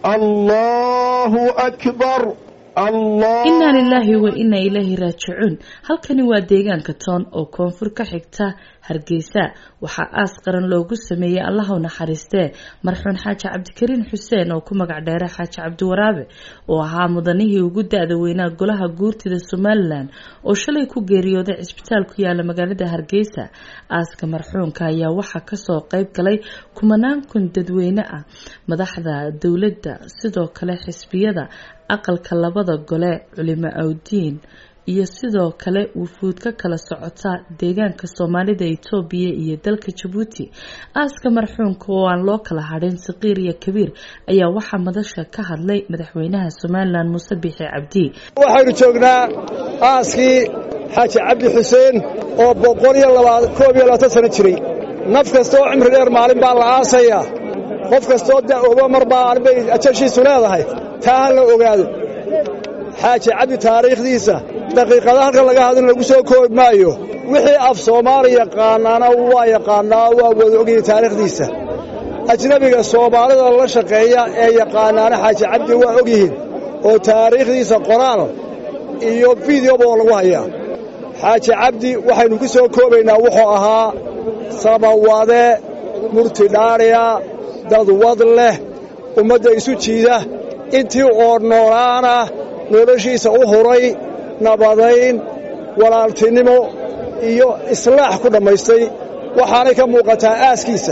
allahu akbar inaa lilaahi wa inaa ilaahi raajicuun halkani waa deegaanka toon oo koonfur ka xigta hargeysa waxaa aas qaran loogu sameeyey allaha u naxariistee marxuun xaaji cabdikariin xuseen oo ku magac dheera xaaji cabdiwaraabe oo ahaa mudanihii ugu da-da weynaa golaha guurtida somalilan oo shalay ku geeriyooday cisbitaal ku yaala magaalada hargeysa aaska marxuunka ayaa waxaa kasoo qeyb galay kumanaan kun dadweyne ah madaxda dowladda sidoo kale xisbiyada aqalka labada gole culimo awdiin iyo sidoo kale wufuud ka kala socota deegaanka soomaalida itoobiya iyo dalka jabuuti aaska marxuunka oo aan loo kala hadhin saqiir iyo kabiir ayaa waxaa madasha ka hadlay madaxweynaha somalilan muuse biixi cabdi waxaynu joognaa aaskii xaaji cabdi xuseen oo boqol iyo koob iyo labaatan sano jiray naf kasta oo cimri dheer maalin baa la aasayaa qof kastaoo da'ooba mar baa bay ajashiisu leedahay taa ha la ogaado xaaji cabdi taariikhdiisa daqiiqada halkan laga hadin lagu soo koobi maayo wixii af soomaali yaqaanaana waa yaqaannaa waa wada ogayay taariikhdiisa ajnebiga soomaalida la shaqeeya ee yaqaanaana xaaji cabdi waa og yihiin oo taariikhdiisa qoraal iyo fideoba oo lagu hayaa xaaji cabdi waxaynu ku soo koobaynaa wuxuu ahaa samawade murtidhaadhiya dadwad leh ummadda isu jiida intii oo noolaana noloshiisa u huray nabadayn walaaltinimo iyo islaax ku dhammaystay waxaanay ka muuqataa aaskiisa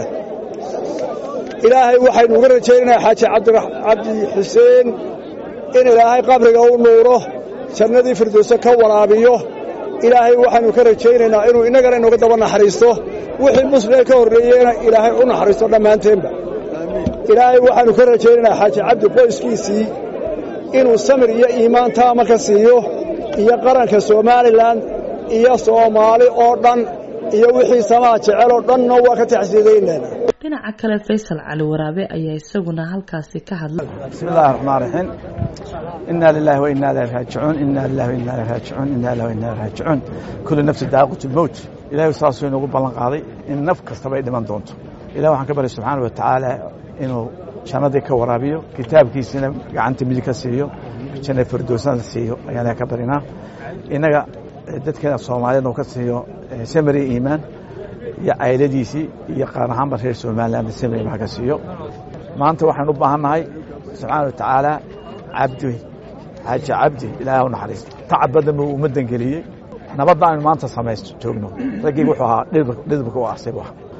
ilaahay waxaynu uga rajaynaynaa xaaji cabdi xuseen in ilaahay qabriga u nuuro jannadii firdowse ka waraabiyo ilaahay waxaynu ka rajaynaynaa inuu innagana inooga daba naxariisto wixii muslimee ka horreeyeyna ilaahay u naxariisto dhammaanteenba ilaahay waxaannu ka rajaynaynaa xaaji cabdi qoyskiisii inuu samir iyo iimaan taama ka siiyo iyo qaranka somalilan iyo soomaali oo dhan iyo wixii samaa jecel oo dhanna waa ka taxsiidaynayna dhinaca kale faysal cali waraabe ayaa isaguna halkaasi ka hadlay bismi illahi raxmaan raxiim inaa lilahi wa inaa ilahi raajicuun inaa lilahi wa inaa ilahi raajicuun inaa lilahi wa inaa ilahi raajicuun kullu nafsi daaqatu lmowt ilahay saasuu inoogu ballan qaaday in naf kastaba ay dhiman doonto ilah waxaan ka baryay subxaana wa tacaala inuu jannadii ka waraabiyo kitaabkiisina gacanta midig ka siiyo janna firdowsana siiyo ayaan ka barinaa innaga dadkeena soomaaliyeed uu ka siiyo samari iimaan iyo cayladiisii iyo qaar ahaanba reer somaliland samari iimaan ka siiyo maanta waxaan u baahan nahay subxaana wa tacaala cabdi xaaji cabdi ilaahay u naxariista tacab badan buu ummaddan geliyey nabadda aynu maanta samaysto joogno raggii wuxuu ahaa dhidibka u ahsay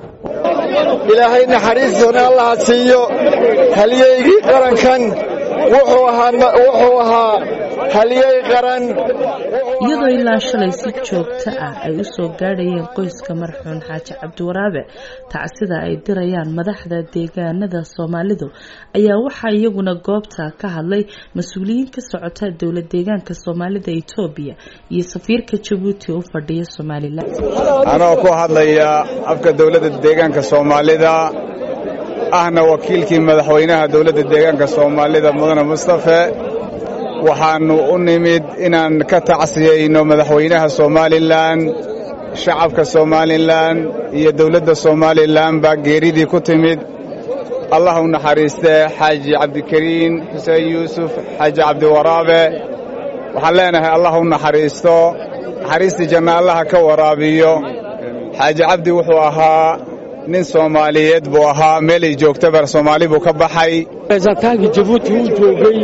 ilaahay naxariistoona allaha siiyo halyeygii qarankan wuxuu ahaa halyey qaran iyadoo ilaa shalay si joogto ah ay u soo gaadhayeen qoyska marxuun xaaji cabdiwaraabe tacsida ay dirayaan madaxda deegaanada soomaalidu ayaa waxaa iyaguna goobta ka hadlay mas-uuliyiin ka socota dowla deegaanka soomaalida etoobiya iyo safiirka jabuuti u fadhiya somalilan anoo ku hadlaya afka dowladda deegaanka soomaalida ahna wakiilkii madaxweynaha dowladda deegaanka soomaalida mudane mustafe waxaannu u nimid inaan ka tacsiyayno madaxweynaha somalilan shacabka somalilan iyo dowladda somalilan baa geeridii ku timid allah u naxariistee xaaji cabdikariin xuseen yuusuf xaaji cabdiwaraabe waxaan leenahay allah u naxariisto naxariistii janna allaha ka waraabiyo xaaji cabdi wuxuu ahaa nin soomaaliyeed buu ahaa meelay joogtaba soomaali buu ka baxay reesataankii jabuuti uu joogay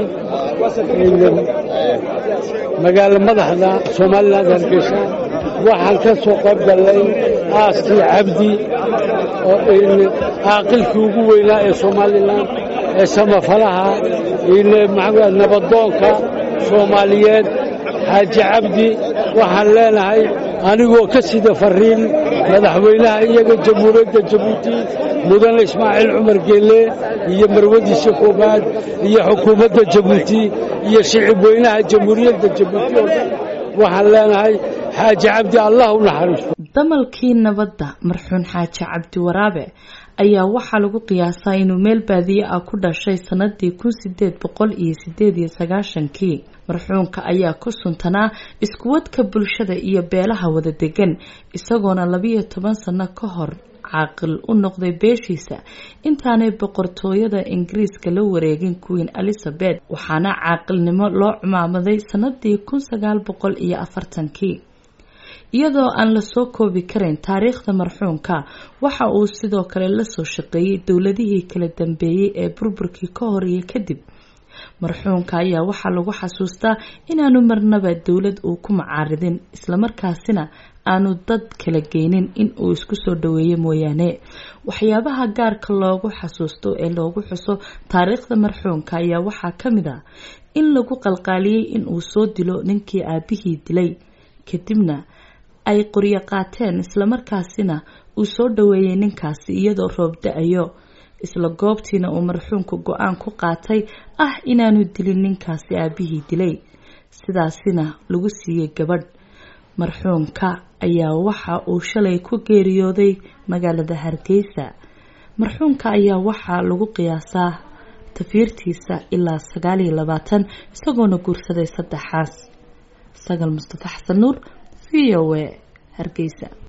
magaalo madaxda somalilan hargeysa waxaan ka soo qayb gallay aaskii cabdi caaqilkii ugu weynaa ee somalilan ee samafalaha nabadoonka soomaaliyeed xaaji cabdi waxaan leenahay anigoo ka sida fariin madaxweynaha iyaga jamhuuriyadda jabuuti mudane ismaaciil cumar geelle iyo marwadiisa koobaad iyo xukuumadda jabuuti iyo shicib weynaha jamhuuriyadda jabuuti oo dhan waxaan leenahay xaaji cabdi allah u naxariisto damalkii nabadda marxuun xaaji cabdi waraabe ayaa waxaa lagu qiyaasaa inuu meel baadiye ah ku dhashay sanadii kun sideed boqol iyo sideed iyo sagaashankii marxuunka ayaa ku suntanaa iskuwadka bulshada iyo beelaha wada degan isagoona labiyo toban sano ka hor caaqil u noqday beeshiisa intaanay boqortooyada ingiriiska la wareegin queen elizabeth waxaana caaqilnimo loo cumaamaday sanadii kun sagaal boqol iyo afartankii iyadoo aan lasoo koobi karayn taariikhda marxuumka waxa uu sidoo kale lasoo shaqeeyey dowladihii kala dambeeyey ee burburkii ka hor iyo kadib marxuumka ayaa waxaa lagu xasuustaa inaanu marnaba dowlad uu ku macaaridin islamarkaasina aanu dad kala geynin in uu isku soo dhaweeyo mooyaane waxyaabaha gaarka loogu xasuusto ee loogu xuso taariikhda marxuumka ayaa waxaa ka mid ah in lagu qalqaaliyey in uu soo dilo ninkii aabihii dilay kadibna ay qoryo qaateen islamarkaasina uu soo dhaweeyey ninkaasi iyadoo roob da-ayo isla goobtiina uu marxuumka go-aan ku qaatay ah inaanu dilin ninkaasi aabihii dilay sidaasina lagu siiyey gabadh marxuumka ayaa waxa uu shalay ku geeriyooday magaalada hargeysa marxuumka ayaa waxaa lagu qiyaasaa tafiirtiisa ilaa sagaal iyo labaatan isagoona guursaday saddexaas sagal mustafa xasan nuur v o a hargeysa